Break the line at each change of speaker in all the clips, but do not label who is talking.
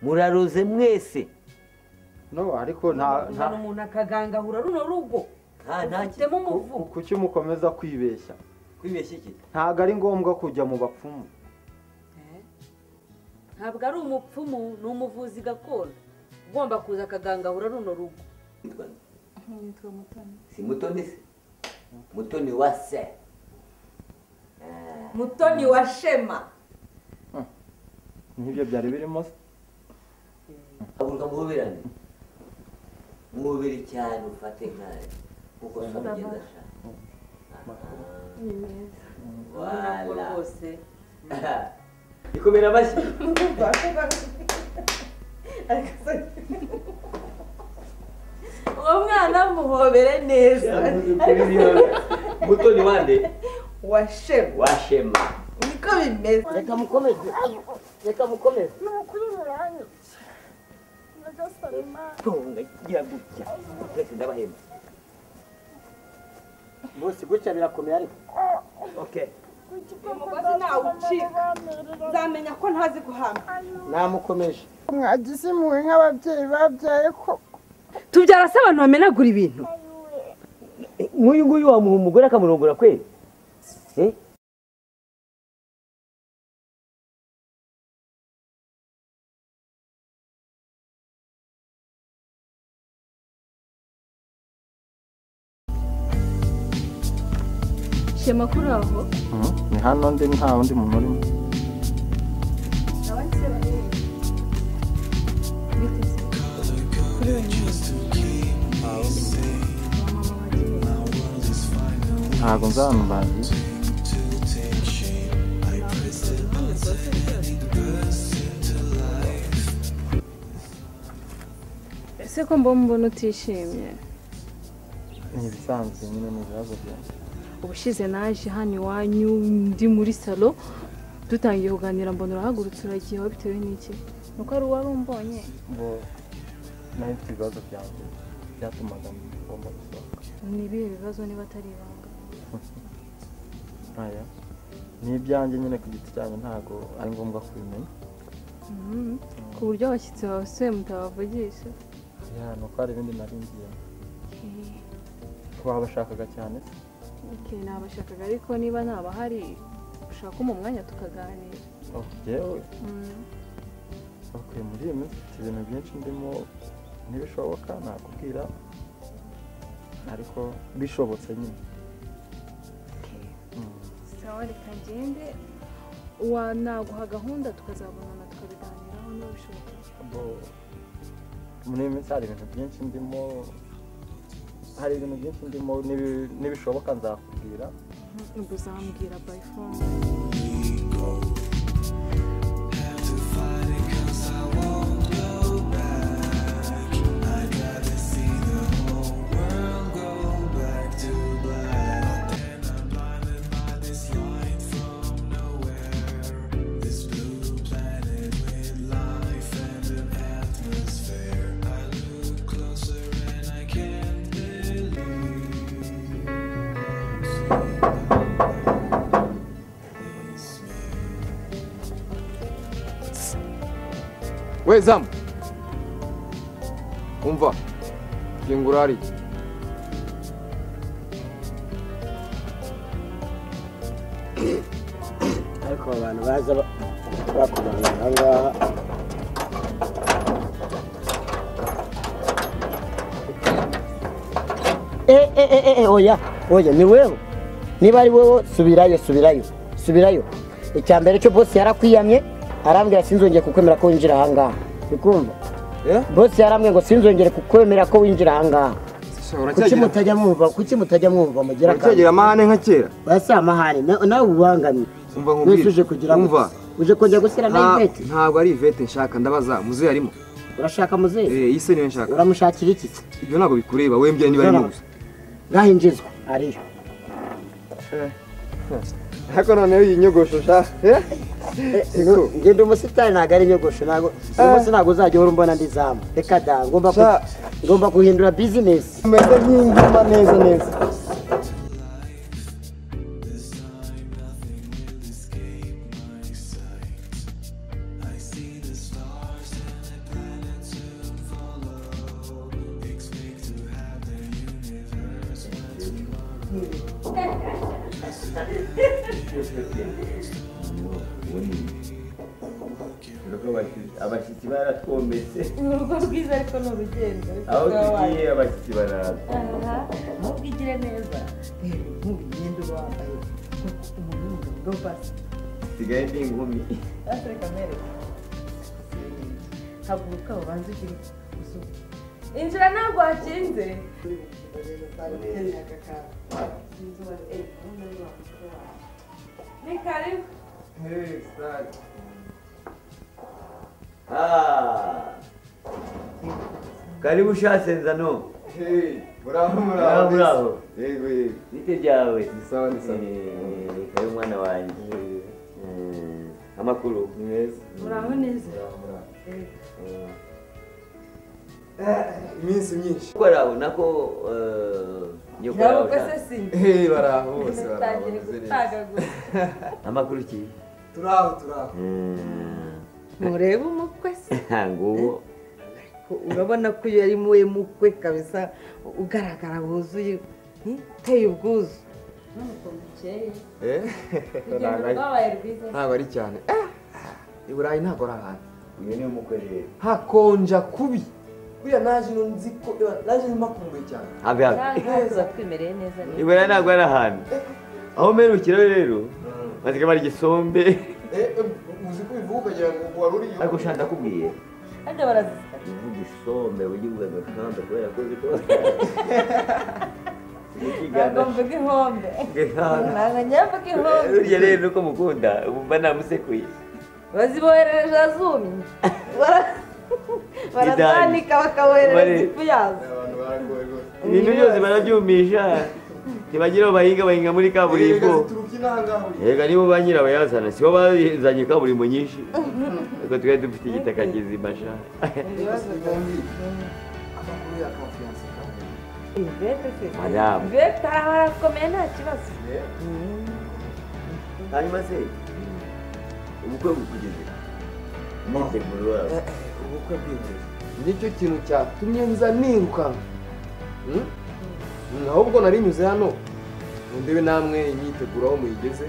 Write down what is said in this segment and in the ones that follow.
muraroze mwese
no ariko nta nta
umuntu umuntu akagangahura runo rugo
nta nta ki-
ufitemo umuvu
kuki mukomeza kwibeshya
kwibeshya iki
ntabwo ari ngombwa kujya mu bapfumu
Eh? ntabwo ari umupfumu ni umuvuzi gakondo ugomba kuza akagangahura runo rugo
Nitwa-
Nitwa Mutoni.
si mutoni se mutoni wa se
mutoni wa shema
nk'ibyo byari birimo se
haguruka muhoberane muhobere cyane ufate nkaya kuko so bigenda ashaka
Ni mwiza.
ntabwo
wala
rwose
ikomera amashyi
uwo mwana muhobere neza
mutoni wande
wa shema
washema
niko bimeze
reka mukomeze reka mukomeze ni ukuri muranya
tunga gira gutya twese ndabahemba
bose gutya birakomeye ariko okay
umugozi ntawe ucika nzamenya ko ntazi guhama
namukomeje
mwagize impuhwe nk'ababyeyi babyaye ko
tubyara se abantu bamenagura ibintu
nk'uyu nguyu wamuha umugore akamurongora kweli Eh?
Shema kuri aho
ni hano ndi nta wundi muntu urimo
biteze kuri we
ntabwo nzamubaza
ese ko mba mbona utishimye
ni ibisanzwe nyine ni ibibazo byanjye
ubushize naje hano iwanyu ndi muri salo dutangiye kuganira mbona urahagurutse uragiye aho bitewe n'iki nuko ari uwari umbonye
ngo nayo ifite ibibazo byanjye byatumaga ngomba gusohoka
ni ibihe bibazo niba atari ibanga
aya ni ibyanjye nyine ku giti cyanjye ntabwo ari ngombwa kubimenya
Mhm. ku buryo abashyitsi bawe se mutabavugisha
ya ni uko hari ibindi nari ngiyemo wabashakaga cyane se
Okay, nabashakaga ariko niba ntabahari ushaka mu mwanya tukaganira
oh yewe
Mhm.
bakwiye muri iyi minsi mfite ibintu byinshi ndimo ntibishoboka nakubwira ariko bishobotse nyine
Okay.
Mm.
sawa reka ngende wa naguha gahunda tukazabonana tukabiganiraho niba bishoboka
Bo- muri iyi minsi hari ibintu byinshi ndimo hari ibintu byinshi ndimo n'ibi- n'ibishoboka nzakubwira
ubwo uzambwira by phone
we zamu umva kingura hariya
ariko aba bantu baza ba- bakumarira aha ngaha Eh, eh, eh, eh, eh, oya oya ni wewe niba ari wowe subirayo subirayo subirayo icya mbere cyo bose yarakwiyamye arambwira sinzongeye kukwemera ko winjira aha ngaha bikumva
Eh?
bose yarambwiye ngo sinzongere kukwemera ko winjira aha ngaha kuki
uracyagira
mutajya mwumva kuki mutajya mwumva mugira
uracyagira amahane nka kera
basi amahane na- nawe ubangamye
umva
wese uje kugira ngo
umva
uje kujya gushyira
nta-
nayo ivete
ntabwo ari ivete nshaka ndabaza muzehe arimo
urashaka muzehe
eh iyi se niyo nshaka
uramushakira iki
ibyo ntabwo bikureba wembye niba arimo gusa
ngahinjizwa ariyo
ariko noneho iyi nyogosho sha eh? Siko.
ngenda umusitari ntabwo ari nyogosho ntabwo uyu munsi ntabwo uzajya uhora umbona ndi zamu reka da ngomba ku-
Sha.
ngomba guhindura bizinesi
umeze nk'inguma neza neza
abashyitsi baratwometse
ni urugo rwiza ariko ni urugendo ariko
aho
rwaba
tugiye abashyitsi baraza
aha nubwo igire neza ntugende uba wambaye umuntu w'umugabo basi
nsigaye ndi inkumi
ariko amereka haguruka ubanze ugire uzuba injira ntabwo wakinze ni karibu
Ah. karibu ushatse nzano
Hey, muraho
Muraho, muraho.
Yego yego.
bite byawe
Ni sawa ni sawa.
Eh, kabe mwana wanjye Eh, amakuru
Ni meza.
muraho neza
Muraho muraho.
Eh,
Eh, Iminsi myinshi.
ko araho nako eh, nyoko araho
irabuka se
ushatse.
simba
Hey, baraho bose baraho
utangiye
bameze neza.
gutagaguza
amakuru ki
Turaho turaho.
murebe umukwe se
nguwo
urabona ko iyo ari muwe mukwe kabisa ugaragara wuzuye uteye ubwuzu
Eh?
rwabaye rwiza
Ntabwo ari cyane. Eh, I Burayi ntabwo ari ahantu.
uyu ni umukwe rero
Hakonja kubi. Buriya naje ino nzi ko eh, naje mpakumbuye cyane.
habe habe
tuba twimereye neza rero
ibura ntabwo ari ahantu aho mperukira rero bazika bari igisombe
Eh, eh, uzi ko bivuga ukagira ngo wari uriyo.
ariko ushaka ndakubwiye
hajya barazisa
uvuga isombe ujya uvuga agakambe kubera ko ziko
ntabwo mvuga ihombe ntabwo njya mvuga ihombe
burya rero nuko mukunda mba namusekuye
baziboherereje azumye Bara- barazanika
Bari-
bakaboherereza ifu yazo
Abantu baragoye rwose.
ibintu byose barabyumisha ntibagira aho bahinga bahinga muri kaburimbo
zituruka inaha ngaho uri.
yega nibo ba nyirabayazana si bo bazanye kaburimbo nyinshi ariko twari dufite igitaka kizima sha
Amakuru ya confiance kamwe.
ivete se
madamu
ivete aha harakomeye nta kibazo
Eh,
hanyuma se ubukwe bukugeze umuteguro wawe
ubukwe bw'inzozi nicyo kintu cyatumye nza nirukanka Hmm? Hmm, ahubwo narinyuze hano ngo ndebe namwe imyiteguro aho muyigeze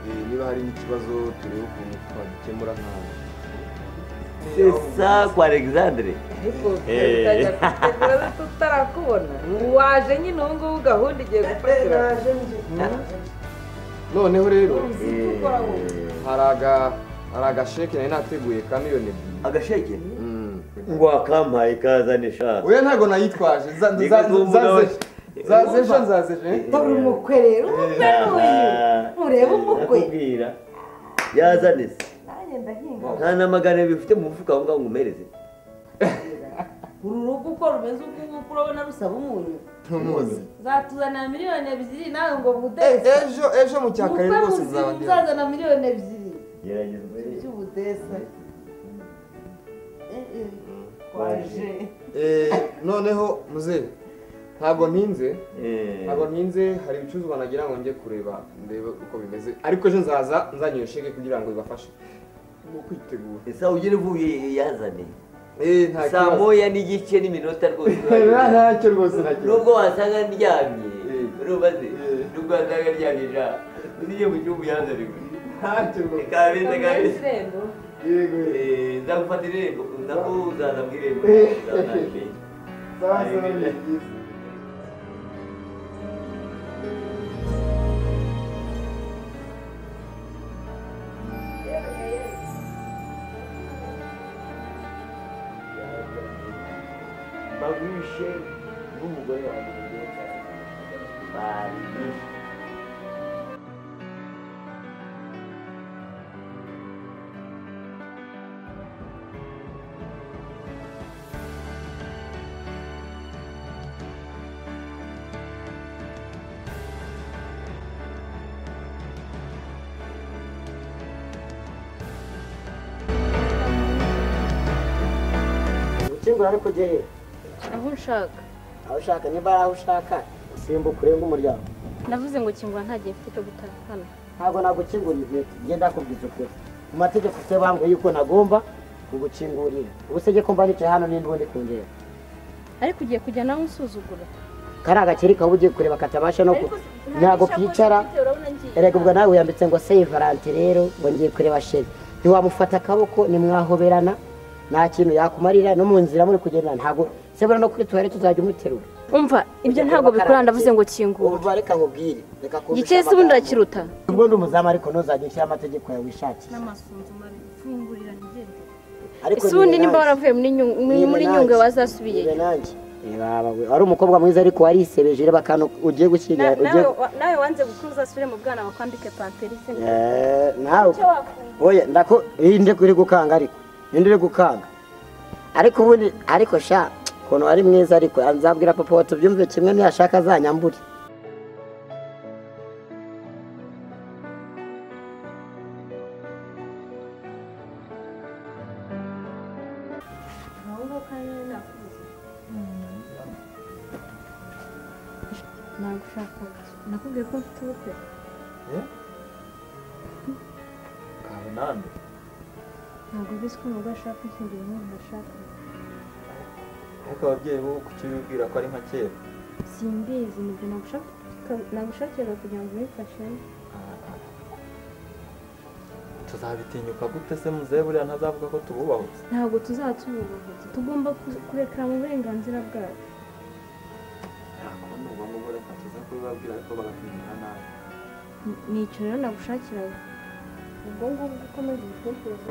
Eh, niba hari n'ikibazo turebe ukuntu twagikemura nk'aho
c'est ça kwa alexandre
ariko
Eh.
utajya kutegura tutarakubona waje nyine ubu ngubu gahunda igiye gufatira
noneho rero
Eh,
hari aga- hari agasheke nari nateguye ka miliyoni ebyiri
agashege
Hmm.
ngo akampaye kazane sha
oya ntabwo nayitwaje Za-
Ni
za-
ko
zaze-
tuvuga-
zaze ejo nzaze ejo eh?
dore umukwe rero umukwe ni uyu murebe umukwe
nakubwira yazane se
nanjye ndahinga
nta namagana bifite mu mufuka aho ngaho ngo umereze
uru rugo uko rumeze uku nguku urabona rusaba umunyu
Numuzi.
zatuzanira miliyoni ebyiri nawe ngo
Eh,
budese
ejo ejo mu cya kare
umukwe
rwose nzaba
muzima
ndi hano.
uzazana miliyoni ebyigeri
gerageza umereze
by'ubudesa Eh, eh, waje
Eh, noneho muzehe ntabwo ntinze ntabwo ntinze hari ibicuruzwa nagira ngo njye kureba ndebe uko bimeze ariko ejo nzaza nzanye iyo sheke kugira ngo bibafashe mu kwitegura
esa ugere uvuye yazane
Eh, nta
saa
kibazo.
moya n'igice n'iminota rwose
Nta- ntacyo rwose nta kibazo
nubwo wasanga ndyamye
Eh.
urubaze
Eh.
nubwo wasanga ndyamye sha uziye mu gihugu yazane
ntacyo rwose
kabeze
kamera
kabeze
irembo
yego yego.
Eh, nzagufata irembo nako uzaza mu irembo
Eh.
uzazane.
Sawa, sawa, ni byiza.
bagwishe n'umugore wanjye mwiza bari bishe
gukingura ariko ujye he
aho nshaka
aho ushaka niba ari aho ushaka simbuka urenge umuryango
navuze ngo kingura nta gihe mfite cyo gutahana
ntabwo nagukingurira inkweto ngenda kubwiza ukuri mu mategeko ufite bambwiye yuko nagomba kugukingurira ubu se njye ko mba nicaye hano n'indi ubundi kungera
ariko ugiye kujya nawe unsuzugura
kari agakeri kaba ugiye kureba katabasha no ku ntabwo kicara
urabona
erega ubwo nawe wiyambitse ngo save valante rero ngo ngiye kureba sheri ntiwamufata akaboko nimwahoberana nta kintu yakumarira no mu nzira muri kugenda ntabwo sebura no kuri tuwari tuzajya umuterura
umva ibyo ntabwo bikora ndavuze ngo kingura
ubu reka nkubwire reka kumvisha
igice se ubundi irakiruta
amagambo. ubwo ndi umuzamu ariko ntuzajya ushyiraho amategeko yawe wishakiye
n'amasunzu marifungurira nigende
ariko
ese ubundi
nibe
nimba
nanjye-
waravuye muri Nyungwe- muri-
nibe
muri
nanjye-
nyungwe wazasubiye
nibe nanjye. Reba, we- wari umukobwa mwiza ariko warisebeje reba akantu ugiye gushyira ugiye
nawe wanze gukuza asubire mu bwana wakwambike pamperisi
Eh, nawe
icyo wakunda
oya ndako iyi ndi uri gukanga ariko iyi ndi uri gukanga ariko ubundi ariko sha ukuntu wari mwiza ariko nzabwira papa wa tubyumve kimwe ntiyashaka azanyambure
nakubwiye ko mfite ubukwe
kawe nande
ntabwo ubizi ko umugore ashaka kwishingira umuntu ashaka
ariko ababyeyi bo kuki bibwira ko ari nka kera
simbizi nibyo nagushakiraga kugira ngo ubifashe
tuzabitinyuka gute se muzehe buriya ntazavuga ko tububahutse
ntabwo tuzatububahuza tugomba ku- kurekera mu burenganzira bwabo
ntabwo ni ngombwa ngo reka tuze kubibabwira ariko bagakwirinda nabi
Ni- nicyo rero nagushakiraga
ubwo ngubwo ukomeza ubitekerezo